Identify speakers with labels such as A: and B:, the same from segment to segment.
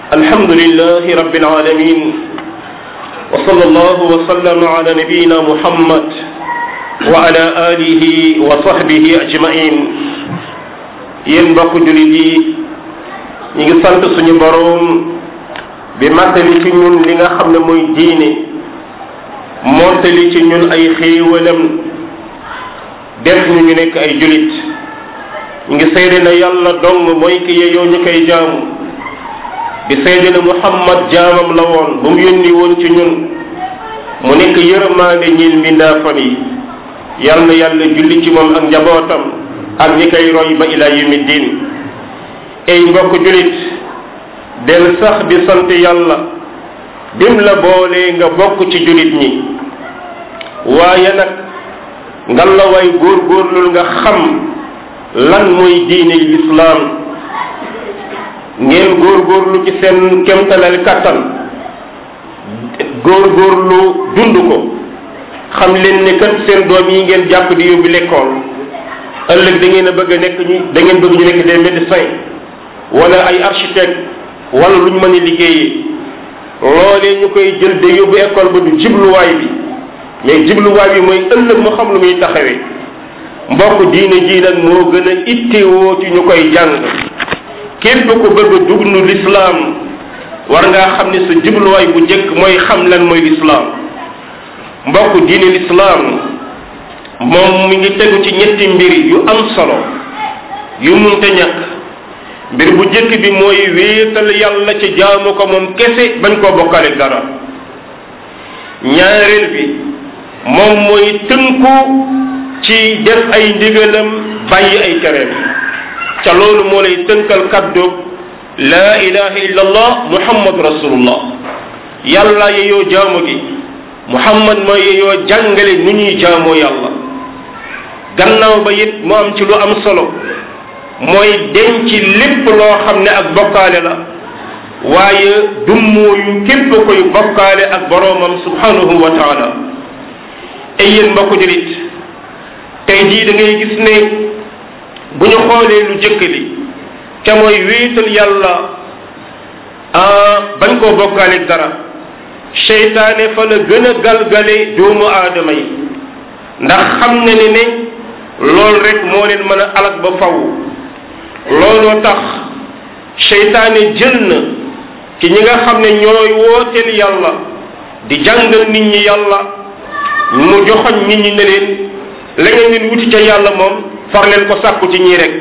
A: الحمد لله رب العالمين وصلى الله وسلم على نبينا محمد وعلى آله وصحبه أجمعين yéen mbokk jullit yi ñu ngi sant suñu boroom bi mattali ci ñun li nga xam ne mooy diine montali ci ñun ay xéewalam def ñu ñu nekk ay julit ñu ngi seede na yàlla dong mooy ki yeyoo ñu koy jaamu di seede na muhammad jaamam la woon bu mu yónni woon ci ñun mu nekk yërmaande ñil mbindaafan yi yal na yàlla julli ci moom ak njabootam ak ñi koy roy ba ila yawmi diin ay mbokk julit del sax di sant yàlla dim la boole nga bokk ci julit ñi waaye nag ngal la way góorgóorlul nga xam lan mooy diine lislaam ngeen góorgóorlu ci seen kemtalal kattan góorgóorlu dund ko xam leen ne kat seen doom yi ngeen jàpp di yóbbu lekkool ëllëg da ngeen a bëgg a nekk ñu da ngeen bëgg ñu nekk des médecins wala ay architecte wala lu ñu mën a liggéeyee loolee ñu koy jël de yóbbu école ba du jibluwaay bi mais jibluwaay bi mooy ëllëg mu xam lu muy taxawee mbokk diine ji nag moo gën a ittewoo ci ñu koy jàng képp ku bëgg a dugg nu lislaam war ngaa xam ne sa jubluwaay bu njëkk mooy xam lan mooy lislaam mbokk diine lislaam moom mi ngi tegu ci ñetti mbir yu am solo yu munte ñàkk mbir bu njëkk bi mooy wéetal yàlla ci jaamu ko moom kese bañ koo bokkale dara ñaareel bi moom mooy tënku ci def ay ndigalam bàyyi ay tereem ca loolu moo lay tënkal kaddu laa ilaha illa allah muhammad rasulullah yàlla yeyoo jaamu gi muhammad mooy yeyoo jàngale nu ñuy jaamoo yàlla gannaaw ba it mu am ci lu am solo mooy denc lépp loo xam ne ak bokkaale la waaye dummóoyu képp koy bokkaale ak boroomam subhanahu wa taala ay yéen mbokku julit tey jii da ngay gis ne bu ñu xoolee lu jëkk li te mooy wéetal yàlla bañ koo bokkaale dara seytaane fa la gën a galgale doomu aadama yi ndax xam na ne ne loolu rek moo leen mën a alag ba faw looloo tax seytaane jël na ci ñi nga xam ne ñooy wooteel yàlla di jàngal nit ñi yàlla mu joxoñ nit ñi ne leen la ngeen leen wuti ca yàlla moom far leen ko sàkku ci ñii rek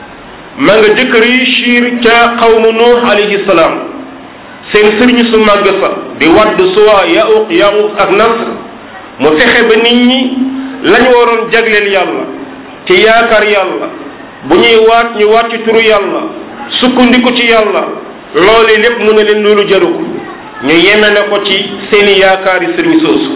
A: ma nga jëkk réussir ca xawmu nuux alayhi salaam seen sëriñ su màgg sa di wadd suwa yauq yauq ak nasr mu fexe ba nit ñi lañu waroon jagleel yàlla ci yaakaar yàlla bu ñuy waat ñu waat ci turu yàlla sukkandiku ci yàlla loole lépp mu ne leen loolu jaru ko ñu yeme na ko ci seeni yaakaar yi sëriñ soosu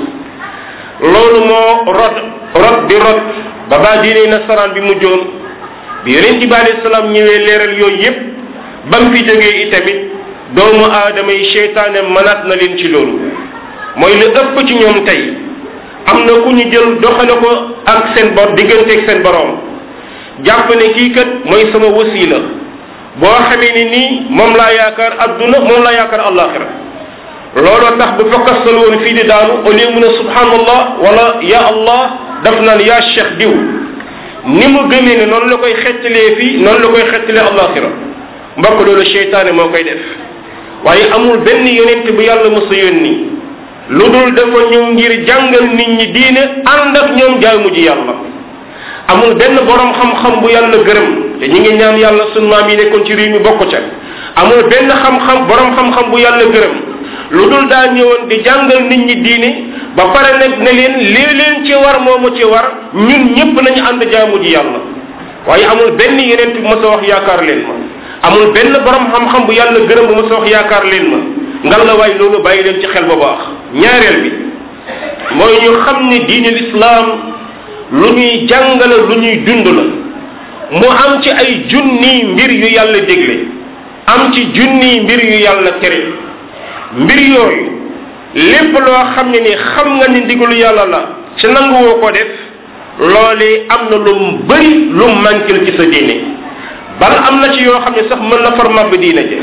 A: loolu moo rot rot di rot ba baa diine nasaraan bi mujjoon bi yonent bi alayhi salaam ñëwee leeral yooyu yépp ba mu fi jógee itamit doomu aadama yi seytaane mënaat na leen ci loolu mooy lu ëpp ci ñoom tey am na ku ñu jël doxale ko ak seen bor digganteeg seen boroom jàpp ne kii kat mooy sama wasiila boo xamee ni nii moom laa yaakaar adduna moom laa yaakaar allaxira looloo tax bu fakkastal woon fii di daanu au lieu mu ne subhanallah wala ya allah daf naan yaa cheikh diw ni mu gëmee ne noonu la koy xettalee fii noonu la koy xettalee allaxira mbokk loolu seytaane moo koy def waaye amul benn yonent bu yàlla mos a yónni lu dul dafa ñëw ngir jàngal nit ñi diine ànd ak ñoom jaamu ji yàlla amul benn borom xam-xam bu yàlla gërëm te ñi ngi ñaan yàlla sunu maam yi nekkoon ci réew mi bokk ca amul benn xam-xam borom xam-xam bu yàlla gërëm lu dul daa ñëwoon di jàngal nit ñi diine ba pare nag ne leen lii leen ci war moomu ci war ñun ñëpp nañu ànd jaamu ji yàlla waaye amul benn yeneen bu mos a wax yaakaar leen ma amul benn borom xam-xam bu yàlla gërëm bu mos a wax yaakaar leen ma ngal la waay loolu bàyyi leen ci xel bu baax ñaareel bi mooy ñu xam ne diine lislaam lu ñuy jàngale lu ñuy dund la mu am ci ay junni mbir yu yàlla dégle am ci junni mbir yu yàlla tere mbir yooyu lépp loo xam ne ni xam nga ni ndigalu yàlla la ci nanguwoo ko def loolee am na lu mu bëri lu mu manquil ci sa diine bal am na ci yoo xam ne sax mën na far màbb diine je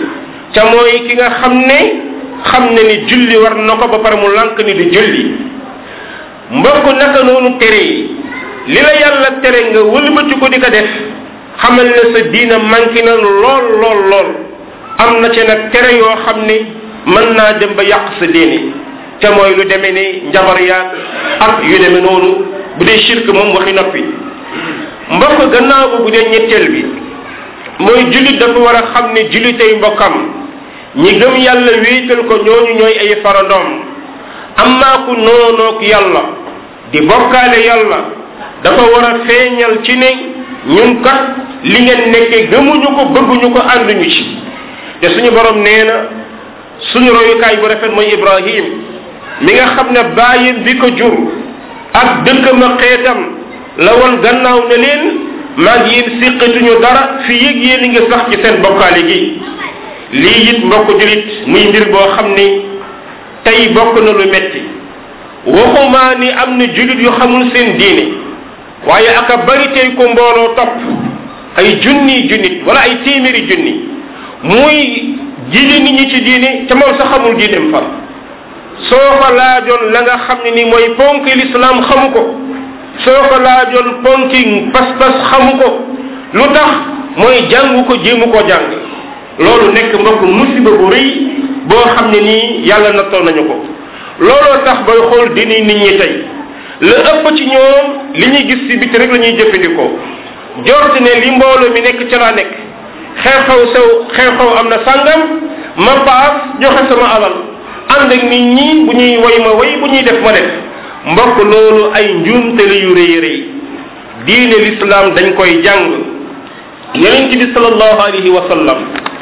A: ca mooy ki nga xam ne xam ne ni julli war na ko ba pare mu lànk ni du julli mbokk naka noonu tere yi li la yàlla tere nga wëlbati ko di ko def xamal ne sa diina manqué na lool lool lool am na ci nag tere yoo xam ni mën naa dem ba yàq sa diine te mooy lu demee ni njabar yaag ak yu demee noonu bu dee shirk moom waxi noppi mbokk gannaaw ba bu dee ñetteel bi mooy jullit dafa war a xam ne jullitay mbokkam ñi gëm yàlla wéetal ko ñooñu ñooy ay farandoom amaa ku noonoog yàlla di bokkaale yàlla dafa war a feeñal ci ne ñun kat li ngeen nekkee gëmuñu ko bëgguñu ko ànduñu ci te suñu borom nee na suñu royukaay bu rafet mooy ibrahim mi nga xam ne bàyyam bi ko jur ak dëkkam a xeetam la woon gannaaw ne leen maa ngi yéen siqatuñu dara fi yëg yéen ngi sax ci seen bokkaale gi lii it mbokk julit muy mbir boo xam ni tey bokk na lu metti waxumaa ni am na julit yu xamul seen diine waaye aka bari tey ko mbooloo topp ay junni junnit wala ay téeméeri junni muy jiite nit ñi ci diine te moom sa xamul diineem far soo ko laajoon la nga xam ne ni mooy ponki lislaam xamu ko soo ko laajoon ponki pas-pas xamu ko lu tax mooy jàngu ko jéemu ko jàng loolu nekk mbokk musiba bu rëy boo xam ne nii yàlla nattoo nañu ko looloo tax booy xool dini nit ñi tey la ëpp ci ñoom li ñuy gis ci biti rek la ñuy jëfandikoo jorti ne li mbooloo mi nekk ca laa nekk xew-xew sew xew-xew am na sàngam ma paas joxe sama alal ànd ak nit ñi bu ñuy way ma way bu ñuy def ma def mbokk loolu ay njuumte la yu rëy rëy diine l'islam dañ koy jàng yonent bi sallallahu alayhi wa sallam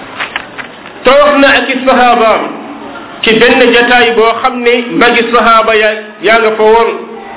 A: toog na ak i sahabaam ci benn jataay boo xam ne magi sahaaba ya yaa nga fa woon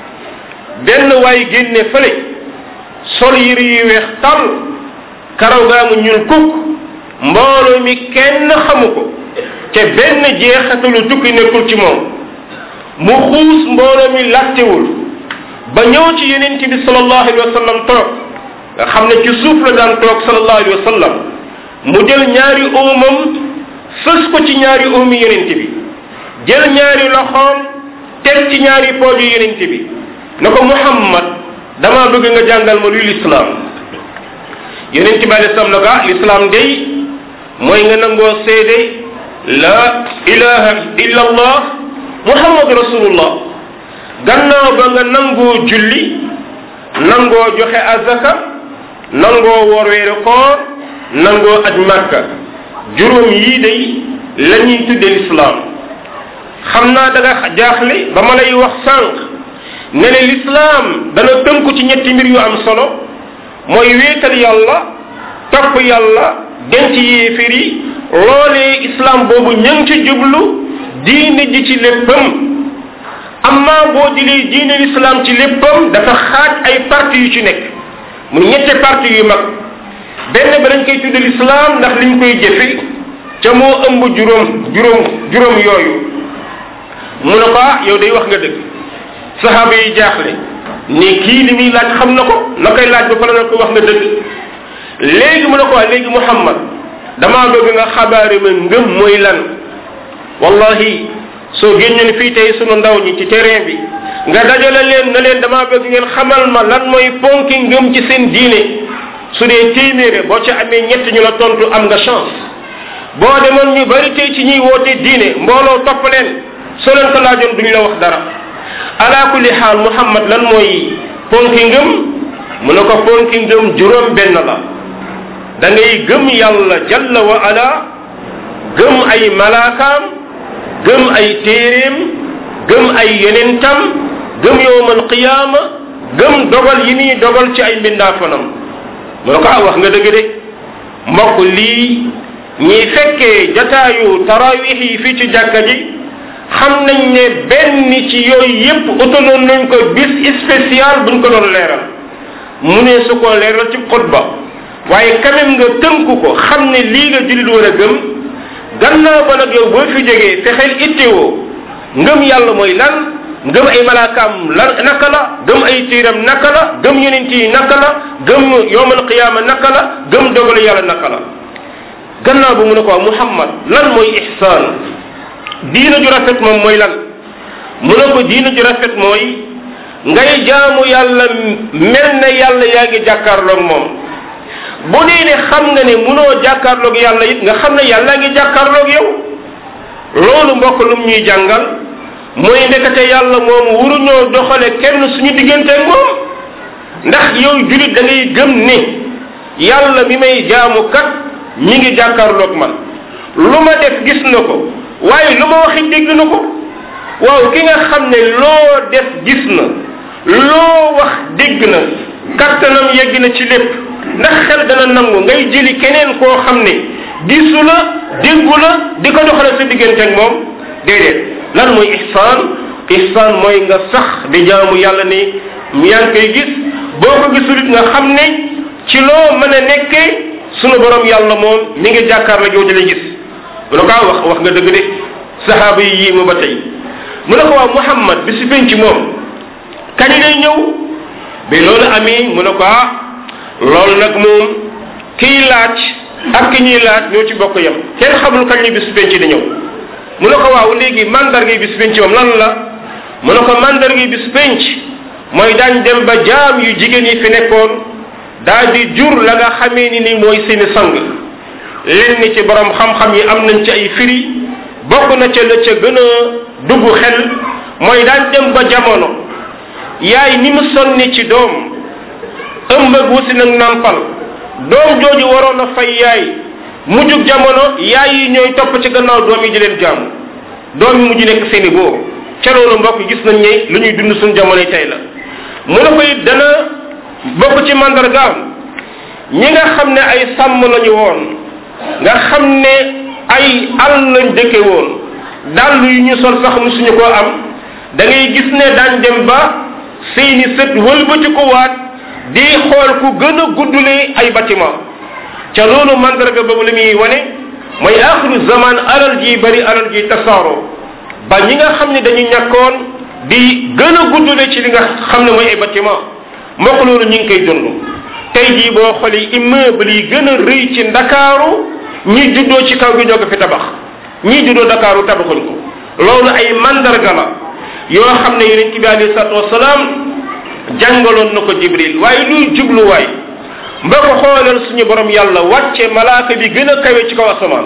A: benn waay génne fële sol yëri yu weex tal karaw gaa mu ñuul kukk mbooloo mi kenn xamu ko te benn jeexatalu tukki nekkul ci moom mu xuus mbooloo mi lattewul ba ñëw ci yenent bi sallallahu alayhi wa sallam toog nga xam ne ci suuf la daan toog sallallahu alayhi wa sallam mu jël ñaari uumam fës ko ci ñaari uumi yenent bi jël ñaari loxoom teg ci ñaari pooju yenent bi na ko muhammad dama bëgg nga jàngal ma luy lislaam yenent bi alei salaam na ko ah lislaam day mooy nga nangoo seede la ilaha illa allah muhammadu rasulullah gannaaw ba nga nangoo julli nangoo joxe azaka nangoo woor weeru koor nangoo aj màkka juróom yii day la ñuy tudde lislaam xam naa da nga jaaxle ba ma lay wax sànq ne ne lislaam dana tënku ci ñetti mbir yu am solo mooy wéetal yàlla topp yàlla denc yéefir yi loolee islam boobu ña ngi ci jublu diine ji ci léppam amma boo jëlee diine l'islam ci léppam dafa xaaj ay parti yu ci nekk mu ñette parti yu mag benn ba dañ koy tudde l'islam ndax liñ koy jëfe ca moo ëmb juróom juróom juróom yooyu mu ne ko ah yow day wax nga dëgg saxaaba yi jaaxle ne kii li muy laaj xam na ko na koy laaj ba pare na ko wax nga dëgg léegi mu ne ko waa léegi muhammad damaa bëgg nga xabaare ma ngëm mooy lan wallahi soo génnoon fii tey sunu ndaw ñi ci terrain bi nga dajale leen na leen damaa bëgg ngeen xamal ma lan mooy ponki ngëm ci seen diine su dee téeméere boo ci amee ñett ñu la tontu am nga chance boo demoon ñu bari tey ci ñuy woote diine mbooloo topp leen soo leen ko laajoon duñ la wax dara ala kulli xaal muhammad lan mooy ponki ngëm mu ne ko ponki ngëm juróom benn la da ngay gëm yàlla jalla wa ala gëm ay malaakaam gëm ay téeréem gëm ay yonentam gëm yowmal qiyaama gëm dogal yi nii dogal ci ay mbindaafanam mu ne ko ah wax nga dëgg de mbokk lii ñi fekkee jataayu tarawih yi fii ci jàkka ji xam nañ ne benn ci yooyu yépp utaloon nañ ko bis spécial buñ ko doon leeral mu ne su ko leeral ci xutba waaye quand même nga tënku ko xam ne lii la jullit war a gëm gannaaw ba nag yow boo fi jógee fexeel ittewoo ngëm yàlla mooy lan ngëm ay malaakaam lan naka la gëm ay tiiram naka la gëm yonent yi naka la gëm yowmal qiyaama naka la gëm dogalu yàlla naka la gannaaw ba mu ne ko muhammad lan mooy ihsaan diina ju rafet moom mooy lan mu ne ko diina ju rafet mooy ngay jaamu yàlla mel ne yàlla yaa ngi jàkkaarloog moom bu dee ne xam nga ne munoo jàkkaarloog yàlla it nga xam ne yàlla ngi jàkkaarloog yow loolu mbokk lum ñuy jàngal mooy ndekete yàlla moom waruñoo doxale kenn suñu diggante moom ndax yow julit da ngay gëm ne yàlla mi may jaamu kat ñi ngi jàkkaarloog man lu ma def gis na ko waaye lu ma waxi dégg na ko waaw ki nga xam ne loo def gis na loo wax dégg na kattanam yegg na ci lépp ndax xel dana nangu ngay jëli keneen koo xam ne gisu la déggu la di ko doxale sa diggante ak moom déedéet lan mooy ihsaan ihsaan mooy nga sax di jaamu yàlla ni yaa ngi koy gis boo ko gisulit nga xam ne ci loo mën a nekkee sunu borom yàlla moom mi ngi jàkkaar la yow di la gis mu ne ko wax wax nga dëgg de sahaaba yi yii mu ba tey mu ne ko waaw muhammad bi si penc moom kañ lay ñëw bi loolu amee mu ne ko ah loolu nag moom kiy laaj ak ki ñuy laaj ñoo ci bokk yam kenn xamul kañ la bis penc di ñëw mu ne ko waaw léegi mandarga bis penc moom lan la mu ne ko mandarga bis penc mooy daañ dem ba jaam yu jigéen yi fi nekkoon daal di jur la nga xamee ni ni mooy seeni sang lenn ci borom xam-xam yi am nañ ci ay firi bokk na ca la ca gën a dugg xel mooy daañ dem ba jamono yaay ni mu sonni ci doom ëmb ak wusi nag nàmpal doom jooju waroon a fay yaay mujjug jamono yaay yi ñooy topp ci gannaaw doom yi di leen jaamu doom yi mujj nekk seeni boo ca loolu mbokk gis nañ ne lu ñuy dund suñu jamono tey la mu ne ko it dana bokk ci mandargaam ñi nga xam ne ay sàmm lañu woon nga xam ne ay àll lañ dëkke woon dàll yu ñu sol sax musuñu koo am da ngay gis ne daañ dem ba seeni sët wëlbati ko waat di xool ku gën a guddule ay bâtiment ca loolu mandarga boobu li muy wane mooy axiru zaman alal ji bari alal ji tasaaroo ba ñi nga xam ne dañu ñàkkoon di gën a guddule ci li nga xam ne mooy ay bâtiment mbokk loolu ñu ngi koy dund tey jii boo xoolee immeuble yi gën a rëy ci ndakaaru ñi juddoo ci kaw gi ñoo ko fi tabax ñi juddoo ndakaaru tabaxuñ ko loolu ay mandarga la yoo xam ne yonent bi alayhi salatu wasalaam jàngaloon na ko jibril waaye luy jubluwaay mba ko xoolal suñu borom yàlla wàcce malaaka bi gën a kawe ci kaw asamaan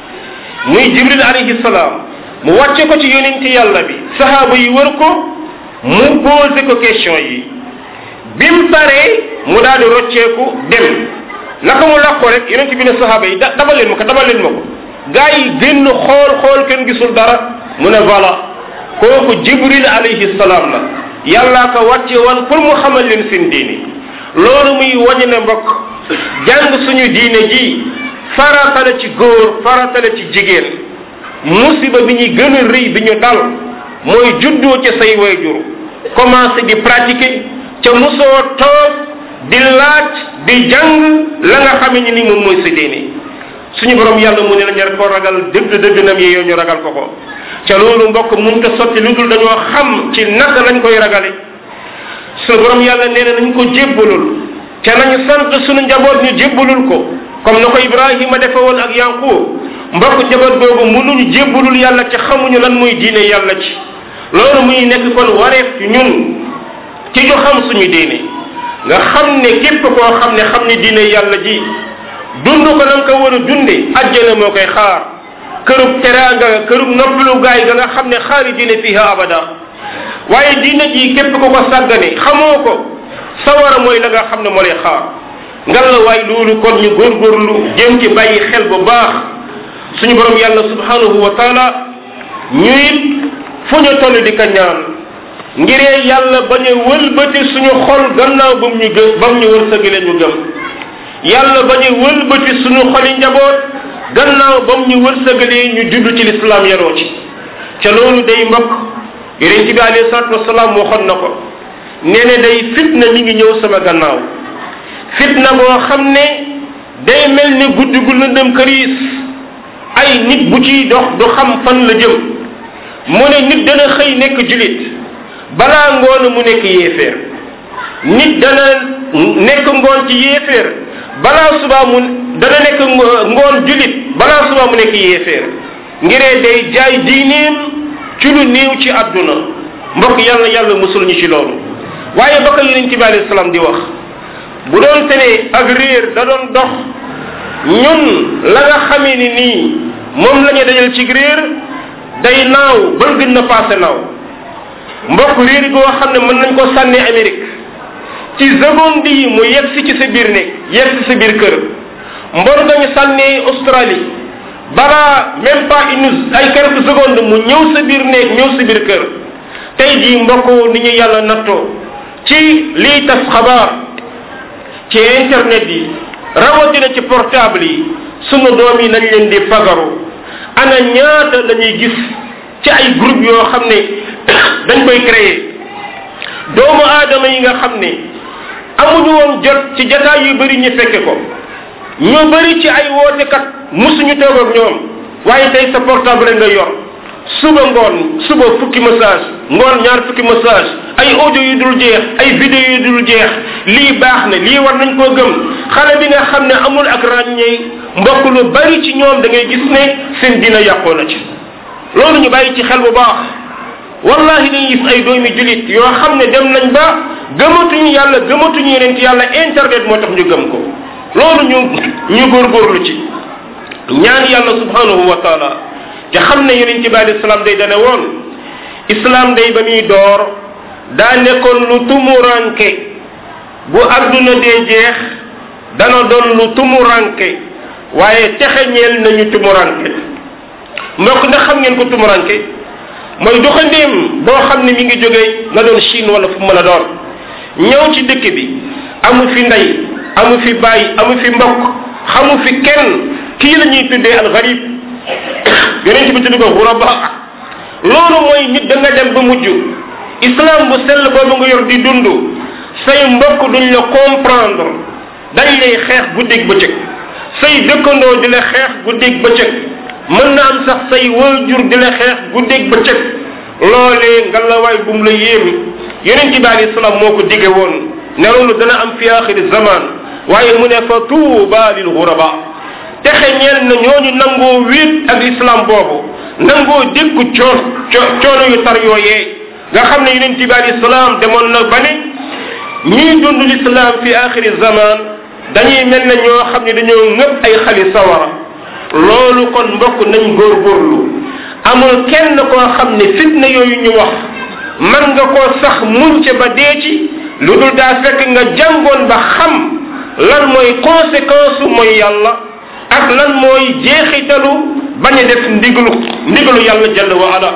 A: muy jibril alayhi salaam mu wàcce ko ci yonent yàlla bi sahaaba yi wër ko mu posé ko question yi bim paree mu daal di rocceeku dem naka mu làq ko rek yonent bi ne sahaaba yi da dabal leen ma ko dabal leen ma ko gaa yi génn xool xool kenn gisul dara mu ne voilà kooku jibril alayhi salaam la yàllaa ko wàcce woon pour mu xamal leen seen diine loolu muy wañu ne mbokk jàng suñu diine ji farata la ci góor farata la ci jigéen musiba bi ñuy gën a rëy bi ñu dal mooy juddoo ci say wayjur commencé di pratiquer ca musoo toog di laaj di jàng la nga xame ni ni moom mooy sa diine suñu borom yàlla mu ne la ñu ko ragal dëgg dëgg nam yi yow ñu ragal ko ko ca loolu mbokk mënta sotti lu dul dañoo xam ci naka lañ koy ragale suñu borom yàlla nee na nañ ko jébbalul ca nañu sant suñu njaboot ñu jébbalul ko comme na ko ibrahima defe woon ak yanqub mbokk njaboot googu mënuñu jébbalul yàlla ca xamuñu lan muy diine yàlla ci loolu muy nekk kon wareef ci ñun ci ñu xam suñu diine nga xam ne képp koo xam ne xam ne diine yàlla ji dund ko nam ko war a dunde ajjana moo koy xaar kërub teraanga kërub noppalu gaay ga nga xam ne xaari diine fiha abada waaye diine ji képp ko ko sàggane xamoo ko sawara mooy la nga xam ne moo lay xaar ngal la waay loolu kon ñu góorgóorlu jëm ci bàyyi xel bu baax suñu borom yàlla subhanahu wa taala ñu it fu ñu toll di ka ñaan ngiree yàlla bañ a wëlbati suñu xol gannaaw ba mu ñu gëm ba mu ñu wërsëgale ñu gëm yàlla bañ a wëlbati suñu xoli njaboot gannaaw ba mu ñu wërsëgalee ñu judd ci lislaam yaroo ci ca loolu day mbokk yonent bi alayhi salatu wasalaam waxoon na ko nee ne day fitna mi ngi ñëw sama gannaaw fitna boo xam ne day mel ni guddi gu lëndëm këriis ay nit bu ciy dox du xam fan la jëm mu ne nit dana xëy nekk julit balaa ngoon mu nekk yéeféer nit dana nekk ngoon ci yéeféer balaa subaa mu dana nekk ngoon julit balaa suba mu nekk yéeféer ngiree day jaay diineem ci lu néew ci àdduna mbokk yàlla yàlla musul ñu ci loolu waaye ba ko yonent bi alayhi salaam di wax bu doon te ne ak réer da doon dox ñun la nga xamee ni nii moom la ñu dajal ci réer day naaw ba gën na passé naaw mbokk réer goo xam ne mën nañ ko sànni Amérique ci seconde yi mu yegg si ci sa biir néeg yegg si sa biir kër mbor nga ñu sànni Australie balaa même pas une ay quelques secondes mu ñëw sa biir néeg ñëw sa biir kër tey jii mbokk ni ñu yàlla nattoo ci lii tas xabaar ci internet yi rawatina ci portable yi sunu doom yi nañ leen di fagaru ana ñaata la ñuy gis ci ay groupe yoo xam ne dañ koy créer doomu aadama yi nga xam ne amuñu woon jot ci jataay yu bëri ñu fekke ko ñu bëri ci ay wootekat musuñu toog ak ñoom waaye tey sa portable nga yor suba ngoon suba fukki message ngoon ñaar fukki message ay audio yu dul jeex ay vidéo yu dul jeex lii baax na lii war nañ koo gëm xale bi nga xam ne amul ak ràññee mbokk lu bari ci ñoom da ngay gis ne seen dina yàqoo na ci loolu ñu bàyyi ci xel bu baax wallahi dañuy gis ay doomi julit yoo xam ne dem nañ ba gëmatuñu yàlla gëmatuñu yeneen ci yàlla internet moo tax ñu gëm ko loolu ñu ñu góorgóorlu ci ñaan yàlla subhanahu wa taala te xam ne yonent bi alayhi salaam day dane woon islam day ba muy door daa nekkoon lu tumuranke bu adduna dee jeex dana doon lu tumuranke waaye texeñeel nañu tumuranke mbokk ndax xam ngeen ko tumuranke mooy doxandéem boo xam ne mi ngi jógee na doon Chine wala fu mën a doon ñëw ci dëkk bi amu fi ndey amu fi bàyyi amu fi mbokk xamu fi kenn kii la ñuy tuddee al garib yonent bi tudd ko xuraba loolu mooy nit da nga dem ba mujj islam bu sell boobu nga yor di dund say mbokk duñ la comprendre dañ lay xeex guddeeg bëccëg say dëkkandoo di la xeex guddeeg bëccëg mën na am sax say waajur di la xeex guddeeg bëccëg loolee nga la waay bu mu la yéemi yonent bi alayhi salaam moo ko dige woon ne loolu dana am fi axiri zaman waaye mu ne fa tuuba lil xuraba texe ñeel na ñooñu nangoo wéet ak islam boobu nangoo dékku coon coono yu tar yooyee nga xam ne yonent bi alayhi salaam demoon na ba ne ñii dund l'islam fi axiri zaman dañuy mel ne ñoo xam ne dañoo ngëpp ay xali sawara loolu kon mbokk nañ góorgóorlu amul kenn koo xam ne fitna yooyu ñu wax man nga koo sax muñ ca ba dee ci lu dul daa fekk nga jàngoon ba xam lan mooy conséquence mooy yàlla ak lan mooy jeexitalu bañ a def ndigalu ndigalu yàlla jalla wa ala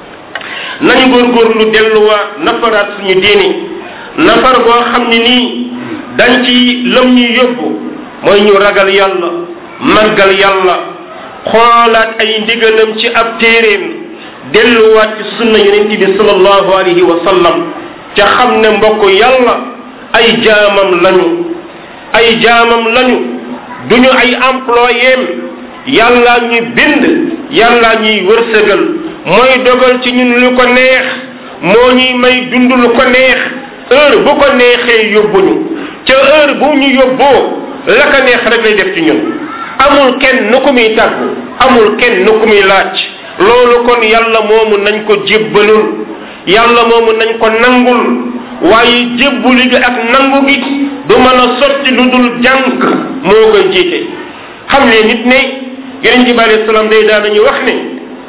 A: nañu góorgóorlu delluwaat nafaraat suñu diini nafar boo xam ne nii dañ ci lëm ñuy yóbbu mooy ñu ragal yàlla màggal yàlla xoolaat ay ndigalam ci ab téeréem delluwaat ci sunna yonent bi sallallahu alayhi wa sallam ca xam ne mbokk yàlla ay jaamam lañu ay jaamam lañu duñu ay employéem yàlla ñuy bind yàlla ñuy wërsëgal mooy dogal ci ñun lu ko neex moo ñuy may dund lu ko neex heure bu ko neexee yóbbuñu ca heure bu ñu yóbboo la ko neex rek lay def ci ñun amul kenn nu ko muy tàggu amul kenn nu ko muy laaj loolu kon yàlla moomu nañ ko jébbalul yàlla moomu nañ ko nangul waaye jébbuli gi ak nangu gi du mën a sotti lu dul jàng moo koy jiite xam ne nit ne yonent bi alayhi salaam day daan nañu wax ne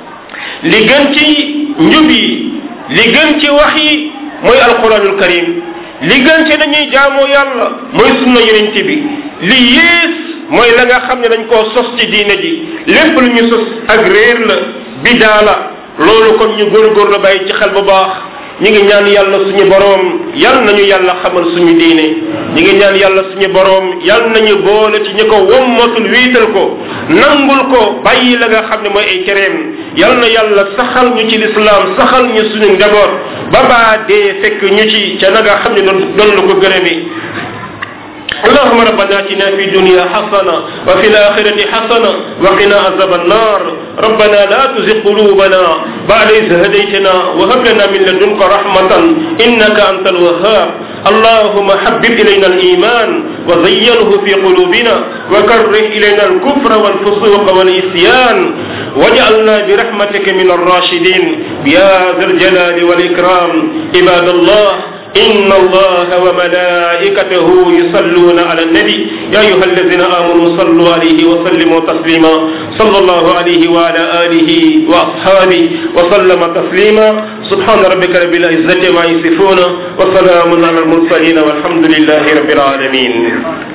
A: li gën ci njub yi li gën ci wax yi mooy alquranul karim li gën ci dañuy jaamoo yàlla mooy sunna yonent bi li yées mooy la nga xam ne dañ koo sos ci diine ji lépp lu ñu sos ak réer la bidaa la loolu kon ñu góorgóor la bàyyi ci xel bu baax ñi ngi ñaan yàlla suñu boroom yal nañu yàlla xamal suñu diine ñi ngi ñaan yàlla suñu boroom yal nañu boole ci ñi ko wommatul wiital ko nangul ko bàyyi la nga xam ne mooy ay cereem yal na yàlla saxal ñu ci lislaam saxal ñu suñu njaboot ba baa dee fekk ñu ci ca na nga xam ne doon doon la ko gërëmi اللهم ربنا اتنا في الدنيا حسنه وفي الاخره حسنه وقنا عذاب النار ربنا لا تزغ قلوبنا بعد إذ هديتنا وهب لنا من لدنك رحمه انك انت الوهاب اللهم حبب الينا الايمان وزينه في قلوبنا وكره الينا الكفر والفسوق والعصيان واجعلنا برحمتك من الراشدين يا ذا الجلال والاكرام عباد الله إن الله وملائكته يصلون على النبي يا أيها الذين آمنوا صلوا عليه وسلموا تسليما صلى الله عليه وعلى آله وأصحابه وسلم تسليما سبحان ربك رب العزة ما يصفون وسلام على المرسلين والحمد لله رب العالمين